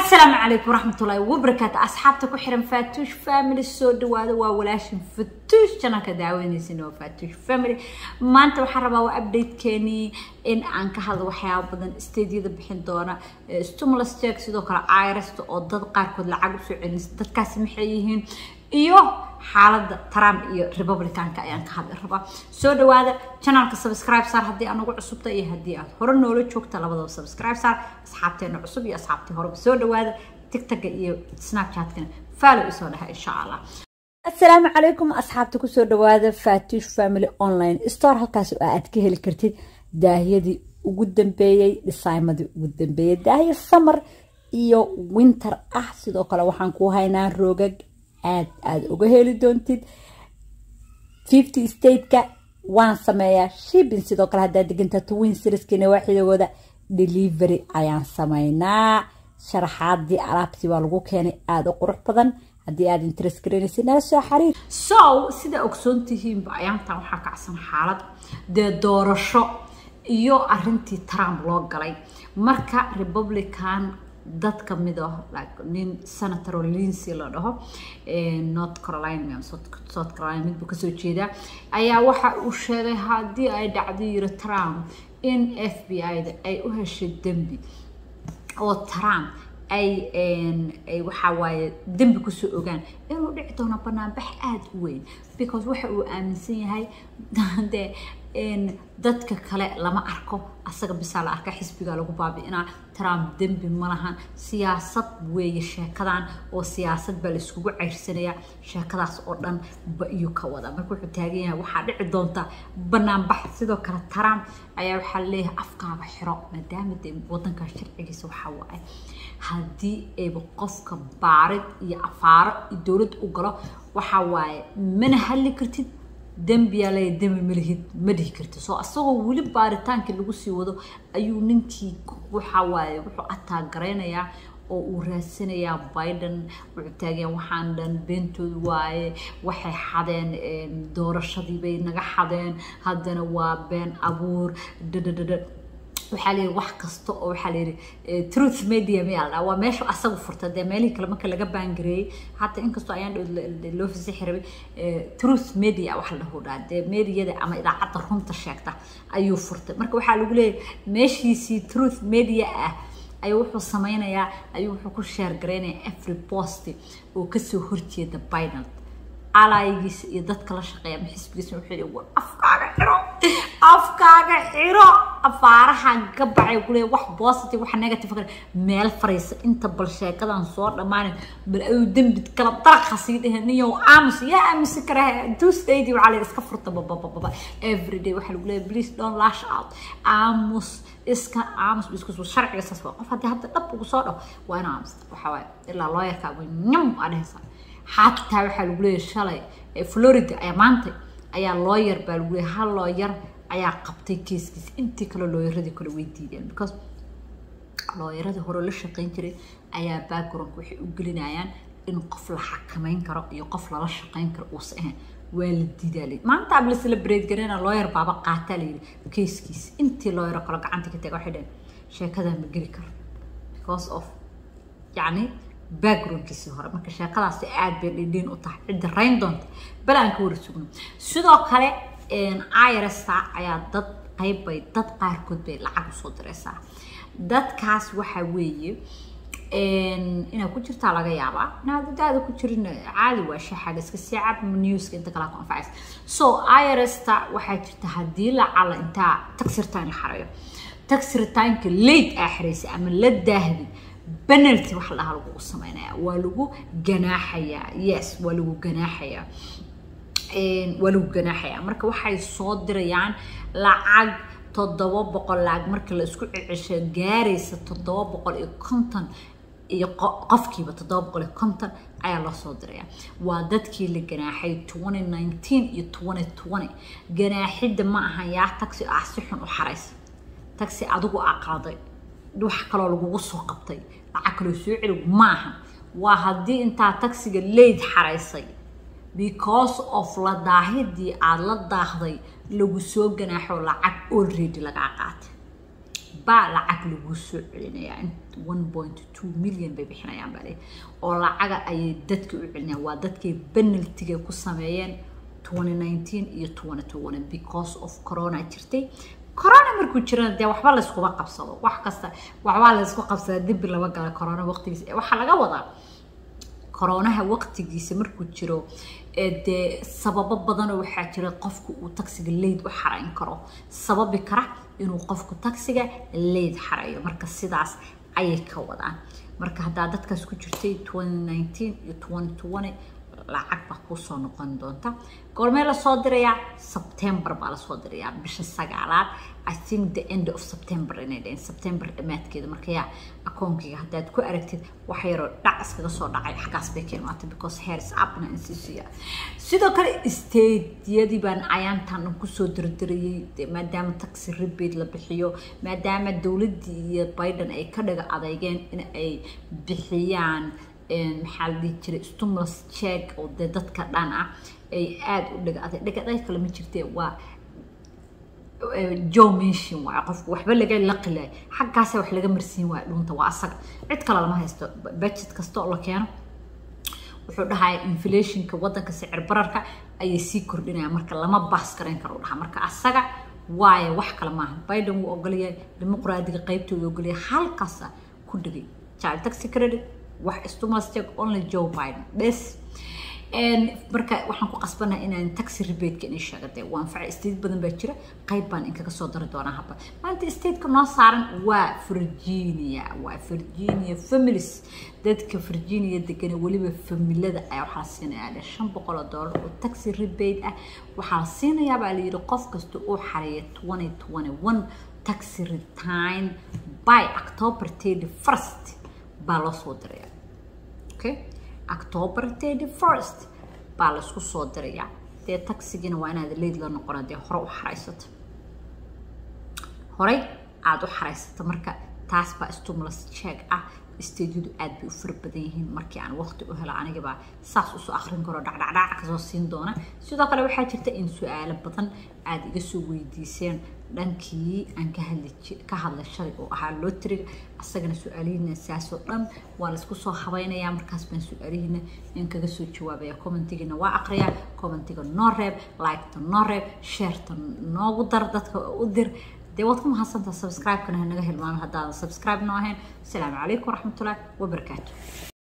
asalaamu calaykum waraxmatullaahi wabarakaatu asxaabta ku xiran faatuush family soo dhawaada waa walaashin fatuush janalka daawanaysin waa faatuush family maanta waxaan rabaa waa updatekeenii in aan ka hadlo waxyaaba badan stadiyada bixin doona stimulus check sidoo kale irasta oo dad qaarkood lacag usoo celinaysa dadkaasi maxay yihiin iyo xaaladda trump iyo republicanka ayaan ka hadli rabaa soo dhawaada janalka subscribe saar haddii anugu cusubta iyo haddii aad hore noola joogta labadaba subscribe saar asxaabteena cusub iyo asxaabtii horeba soo dhawaada tigtaga iyo snapchatkana follow isoo dhaha insha allah asalaamu calaykum asxaabta kusoo dhawaada fatush family online store halkaas oo aad ka heli kartid daahiyadii ugu dambeeyey dhisaymadii ugu dambeeyey daahiya summer iyo winter ah sidoo kale waxaan ku haynaa roogag aad aada uga heli doontid fifty stateka waan sameeyaa shipping sidoo kale haddaad degantaa twin serieskina waaxidagooda delivery ayaan sameynaa sharaxaadii alaabtii baa lagu keenay aada u qurux badan haddii aad interest garanaysa nala soo xariir so sida ogsoon tihiinba ayaantan waxaa kacsan xaalad dee doorasho iyo arintii trump loo galay marka republican dad ka mid ah nin senator lincy la dhaho north carolina south carolina midbuu kasoo jeedaa ayaa waxa uu sheegay haddii ay dhacdo yiri trump in f b i-da ay u heshay dembi oo trump ay ay waxaa waaye dembi kusoo ogaan inuu dhici doono banaanbax aada u weyn because waxa uu aaminsan yahay dee dadka kale lama arko asaga bisaa la arka xisbiga lagu baabi'inaa trump dembi ma lahan siyaasad weeye sheekadan oo siyaasad baa la iskugu ceyrsanayaa sheekadaas oo dhan ba iyo ka wada marka wuxuu taagan yahay waxaa dhici doonta banaanbax sidoo kale trump ayaa waxaa leeyahay afkaaga xiro maadaama dee wadanka sharcigiisa waxaa waaye haddii ayba qofka baarid iyo afaaro iyo dowlad u galo waxaa waaye mana hadli kartid dembiyaa leeya dembi malihid ma dhihi karti soo asagoo weli baaritaankii lagu sii wado ayuu ninkii waxaa waaye wuxuu ataaggaraynayaa oo uu raadsanayaa biden wuxuu taagayaa waxaan dhan beentooda waaye waxay xadeen doorashadii bay naga xadeen haddana waa been abuur dhadhadhadha waxaa layidhi wax kasta oo waxaa layidhi truth media miyaa la dhaha waa meesha asagu furta dee meelihii kale marka laga baangareeyey hata inkastoo ayaan loo fasixi rabay truth media wax la dhahu dhaha dee meediyada ama idaacadda runta sheegta ayuu furtay marka waxaa lagu leeyahay meeshiisii truth media ah ayuu wuxuu sameynayaa ayuu wuxuu ku sheer gareynayaa every post oo kasoo horjeeda biden alaayigiisa iyo dadka la shaqeeya ama xisbigiisa wuxuu yidhi war afkaaga xiro afkaaga xiro afaaraha gabacay kule wax positive wax negative kale meel fariisa inta bal sheekadan soo dhammaanay bal ayuu dembi kala daraqa sii dheheen niyow aamus yaa aamusi kara tuesdaydi waxaa la iska furta babababa everyday waxaa lagu leeyahay please don't lash out aamus iska aamus biskus sharciga saas waa qof haddii hadda dhab ugu soo dhaw waa ina aamusta waxaa waaye ilaa looyarkaagu nyam aa dhehaysaa xataa waxaa lagu leeyahay shalay florida ayaa maanta ayaa looyar baa lagu leeyahay hal looyar ayaa qabtay keeskiisa intii kale looyaradii kale way diideen because looyaradii hore la shaqayn jiray ayaa background waxay u gelinayaan in qof la xakameyn karo iyo qof lala shaqayn karo uusa ahayn waa la diidaa maanta ab la celebrate gareyna looyar baaba qaataa la yidhi keeskiisa intii looyaro kale gacanta ka taga waxay dhaheen sheekadan ma geli karo because of yacni backgroundkiisii hore marka sheekadaasi aad bay dhindhiin u tahay cidda rayn doonta bal aan ka wara sugno sidoo kale irsta ayaa dad qaybbay dad qaarkood bay lacag usoo diraysaa dadkaas waxaa weeye inaad ku jirtaa laga yaabaa inaad daada ku jirin caadi waa shaxaga iska sii cab newska inta kala ku anfacaysa so irsta waxaa jirta haddii lacala intaa taxirtaan la xarayo taxiritaanka late aa xiraysay ama la daahdi penalty wax lahaa lagu sameynaya waa lagu ganaaxayaa yes waa lagu ganaaxayaa waa lagu ganaaxayaa marka waxay soo dirayaan lacag toddoba boqol lacag marka la isku cecesho gaaraysa toddoba boqol iyo konton iyo qofkiiba toddoba boqol iyo konton ayaa loo soo diraya waa dadkii la ganaaxay twenty nineteen iyo twenty twenty ganaaxidda ma ahan yaa taxi ah si xun u xaraysa taxi adigu aa qaaday wax kaloo lagugu soo qabtay lacag kaloo soo celi maaha waa haddii intaa taxiga leyd xaraysay because of la daahidii aada la daahday lagu soo ganaaxo lacag already lagaa qaatay baa lacag lagu soo celinayaa one point two million bay bixinayaan baa leeyahay oo lacaga ayay dadka u celinayaan waa dadkay penaltiga ku sameeyeen 2019 iyo 2020 because of corona jirtay corona markuu jirana dee waxba layskuma qabsado wax kasta waxbaa laysku qabsadaa dembi lama gala corona waqtigiisa waxaa laga wadaa koronaha waqtigiisa markuu jiro dee sababo badanoo waxaa jira qofku uu taksiga leyd u xarayn karo sababi kara inuu qofku taksiga leyd xarayo marka sidaas ayay ka wadaan marka haddaa dadkaas ku jirtay 2019 iyo 2020 lacag baa kusoo noqon doonta goormee lasoo dirayaa sebtembar baa lasoo dirayaa bisha sagaalaad i think the end of september inay dhaheen september dhammaadkeeda marka yaa akoonkayga haddaad ku aragtid wax yaroo dhac iskaga soo dhacay xaggaas bay ka imaatay because hairs upna insisiya sidoo kale stadiyadii baan ayaantan kusoo dirdirayay maadaama taxi rebate la bixiyo maadaama dowladdii iyo biden ay ka dhaga adeygeen in ay bixiyaan maxaa la dhihi jiray stimulus check oo dee dadka dhan ah ay aada u dhiga aday dhiga aday kale ma jirtee waa joe mention waaye qofku waxba laga laqilay xaggaasa wax laga marsiin waayo dhunta waa asaga cid kale lama haysto budget kasta oo la keeno wuxuu dhahaya inflationka waddanka sicir bararka ayay sii kordhinayaan marka lama baas garayn karo u dhahaa marka asaga waaye wax kale maaha biden wuu ogolyahay dimuqraadiga qaybtooda ogolyahay halkaasa ku dhigay child taxi credit wax stimulus check only joe biden bes marka waxaan ku qasbanahay inaan taxi rebate-ka inay sheegatay waa anfacay state badan baa jira qayb baan inkaga soo dari doonaa haba maanta stateka noo saaran waa virginia waa virginia families dadka virginia degan weliba familada ayaa waxaa la siinayaa dhe shan boqol oo doolar oo taxi rebate ah waxaa la siinayaa baa la yidhi qof kasta uu xareeya twenty twenty one taxi return by october thirty first baa loo soo diraya okay october thirty first baa laisku soo dirayaa dee taxigina waa inaad leyd la noqona dee hore u xaraysato horey aada u xaraysata marka taas baa stimulus check ah stadiyadu aad bay u fara badan yihiin markii aan waqti u helo anigabaa saas usoo akrin karo dhacdhacdhac kasoo siin doona sidoo kale waxaa jirta in su-aalo badan aada iga soo weydiiseen dhankii aan ka hadli ka hadlay shalay oo ahaa lotriga asagana su-aalihiina saasoo dhan waa laisku soo habaynayaa markaas baan su-aalihiina in kaga soo jawaabaya commentigiina waa aqriyaa commentiga noo reeb liketa noo reeb sheerta noogu dar dadka u dir dee waad ku mahadsantaa subscribe-kana naga hilmaano haddaadan subscribe noo ahayn asalaamu calaykum waraxmatullahi wabarakaatu